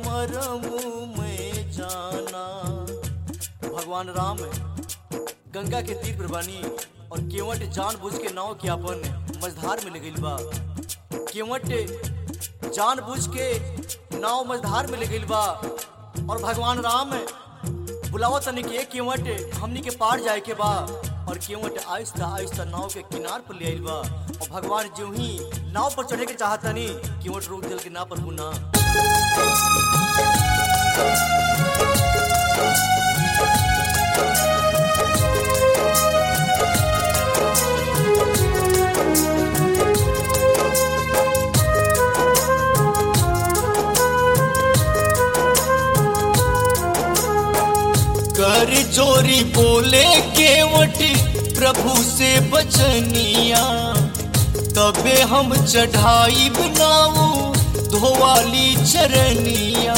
मरम में जाना भगवान राम गंगा के तीर पर बानी और केवट जानबूझ के नाव के अपन मझधार में लगल बा केवट जानबूझ के नाव मझधार में लगल बा और भगवान राम बुलावा तने के केवट हमनी के पार जाए के बा और केवट आहिस्ता आहिस्ता नाव के किनार पर ले आइल बा और भगवान जो ही नाव पर चढ़े के चाहतनी केवट रोक दिल के ना पर गुना कर चोरी बोले केवट प्रभु से बचनिया तबे हम चढ़ाई बनाऊ धोवाली चरनिया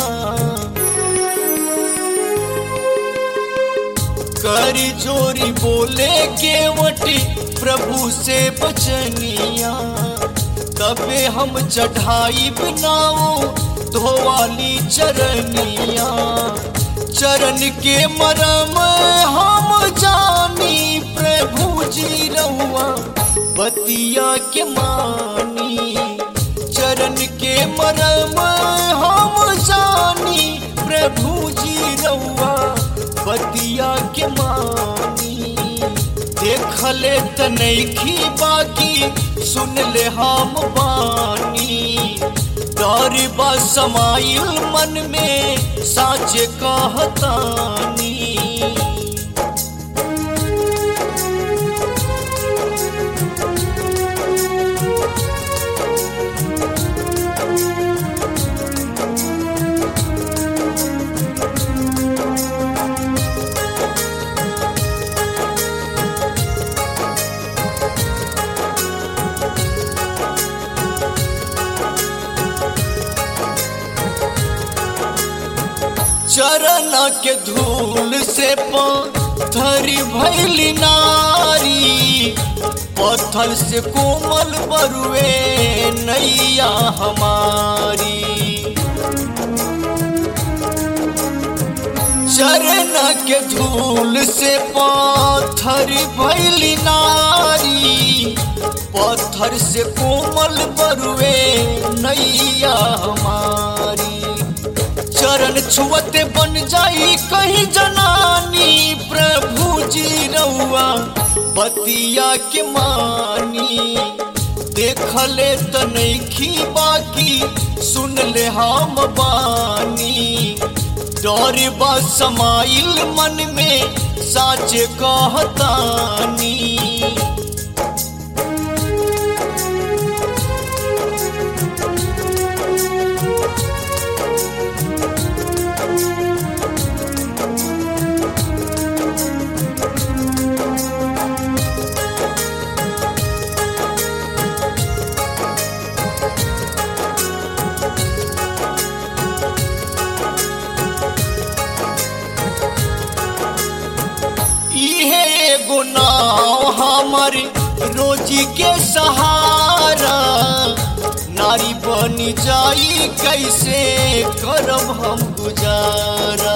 कर चोरी बोले केवट प्रभु से बचनिया तबे हम चढ़ाई बनाऊ धोवाली चरनिया चरण के मरम हम जानी प्रभु जी रहुआ बतिया के मानी चरण के मरम हम जानी प्रभु जी रहुआ बतिया के मानी देखले तनखी बाकी सुन ले हम बानी डर बा समाइल मन में साचे कहतानी चरण के धूल से पत्थरी भैली नारी पत्थर से कोमल बरुए नैया हमारी चरण के धूल से पत्थर भैली नारी पत्थर से कोमल बरुए नैया हमारी चरण छुअते बन जाई कहीं जनानी प्रभु जी रउआ बतिया के मानी देखले तनखी बाकी सुन ले हम बानी डर बा समाइल मन में साचे कहतानी इहे एगो नाव हमर रोजी के सहारा नारी बनी जाई कैसे करब हम गुजारा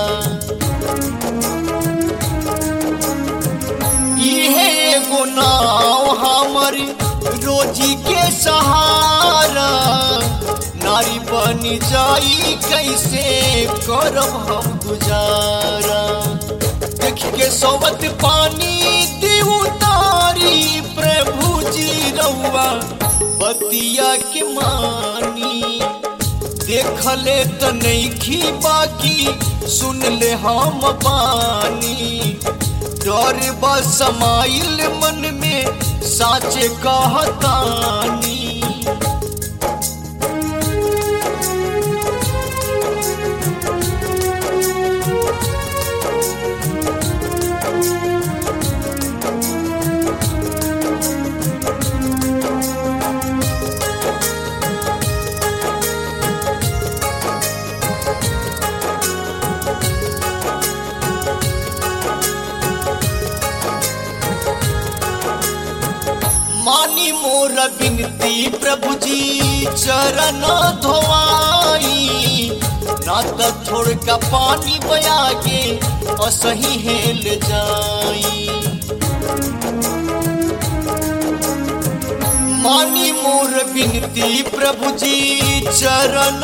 इहे एगो नाव हमर रोजी के सहारा नारी बनी जाई कैसे करब हम गुजारा देख के सोवत पानी दी उतारी प्रभु जी रउआ बतिया के मानी देखले त नैखी बाकी सुन ले हम बानी डर बा समाइल मन में साचे कहतानी मानी मोर बिनती प्रभु जी चरण धोवाई ना त छोड़ का पानी बया के असही हेल जाई मानी मोर बिनती प्रभु जी चरण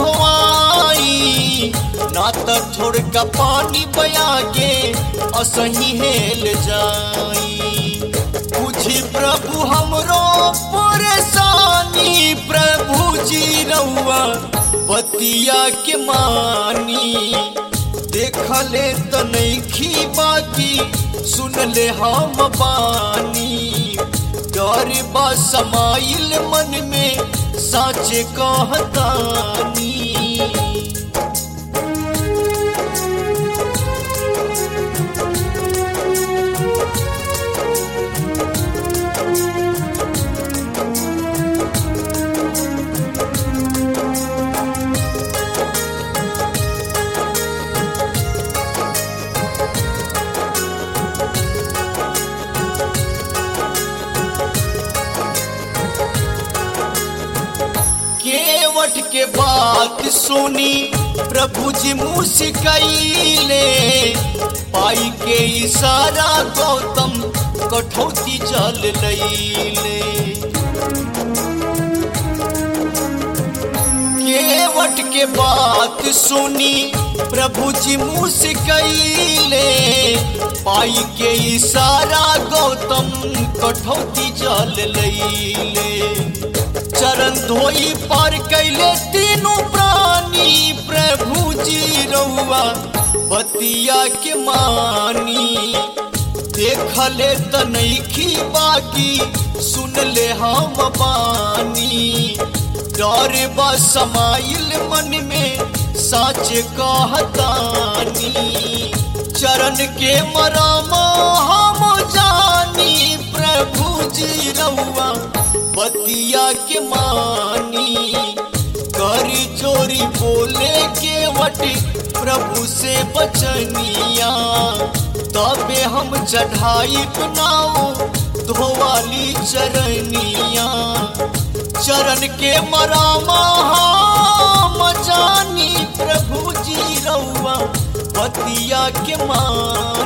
धोआई ना त छोड़ का पानी बया के असही हेल जाई बुझी प्रभु हमरो परेशानी प्रभु जी रउआ बतिया के मानी देखले त नइखी बाकी सुनले हम बानी डर बा समाइल मन में साचे कहतानी केवट के बात सुनी प्रभु जी मुस्कैले पाई के इशारा गौतम कठौती जल लैले केवट के बात सुनी प्रभु जी मुस्कैले पाई के इशारा गौतम कठौती जल लैले चरण धोई पार कैले तीनों प्राणी प्रभु जी रहुआ बतिया के मानी देखले त नइखी बाकी सुनले हम बानी डर बा समाइल मन में साच कहतानी चरण के मरामा हम जानी प्रभु जी रहुआ बतिया के मानी करी चोरी बोले के वटी प्रभु से बचनिया तबे हम चढ़ाई बनाओ धोवाली चरनिया चरण के मरामा हम जानी प्रभु जी रउआ बतिया के माँ